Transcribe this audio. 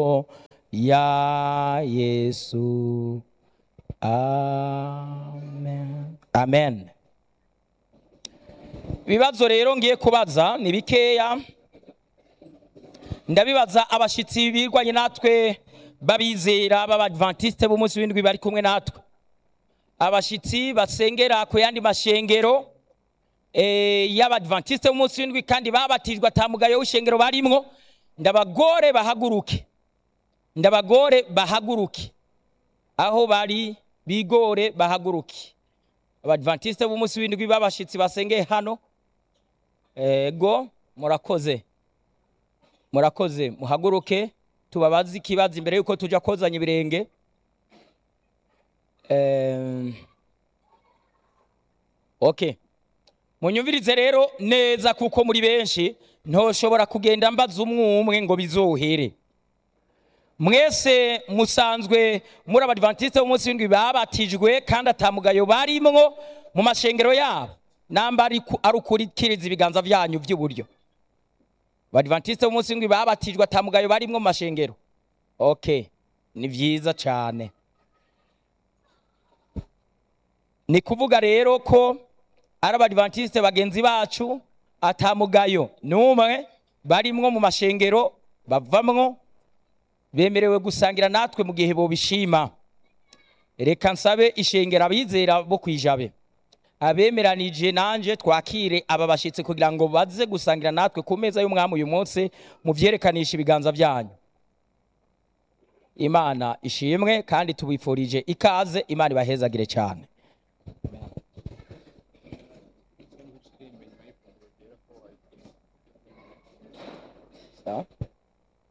ya yesu amen amen ibibazo rero ngiye kubaza ni bikeya ndabibaza abashyitsi birwanye natwe babizera b'abadventiste b'umunsi w'indwi bari kumwe natwe abashyitsi basengera ku yandi mashengero eh, y'abadventiste b'umunsi w'indwi kandi babatijwe atamugayo w'ishengero barimwo ndabagore bahaguruke ndabagore bahaguruke aho bari bigore bahaguruke abadventiste b'umunsi w'indwi b'abashyitsi basengeye hano ego murakoze murakoze muhaguruke tubabaze ikibazo imbere yuko tujya kozanya ibirenge Em, okay munyumvirize rero neza kuko muri benshi ntoshobora kugenda mbaza umwe umwe ngo bizohere mwese musanzwe muri abadventiste b'umunsi w'indwi babatijwe kandi atamugayo barimwo mu mashengero yabo namba ari ku- ari ukurikiriza ibiganza byanyu by'iburyo abadventiste b'umunsi w'indwi babatijwe atamugayo barimwo mu mashengero okay ni byiza cyane ni kuvuga rero ko ari abadventiste bagenzi bacu atamugayo n'umwe barimwo mu mashengero bavamwo bemerewe gusangira natwe mu gihe bobishima reka nsabe ishengero abizera bo kwijabe abemeranije nanje twakire aba bashyitsi kugira ngo baze gusangira natwe ku meza y'umwami uyu munsi mu byerekanishi ibiganza byanyu imana ishimwe kandi tubifurije ikaze imana ibahezagire cyane Sawa?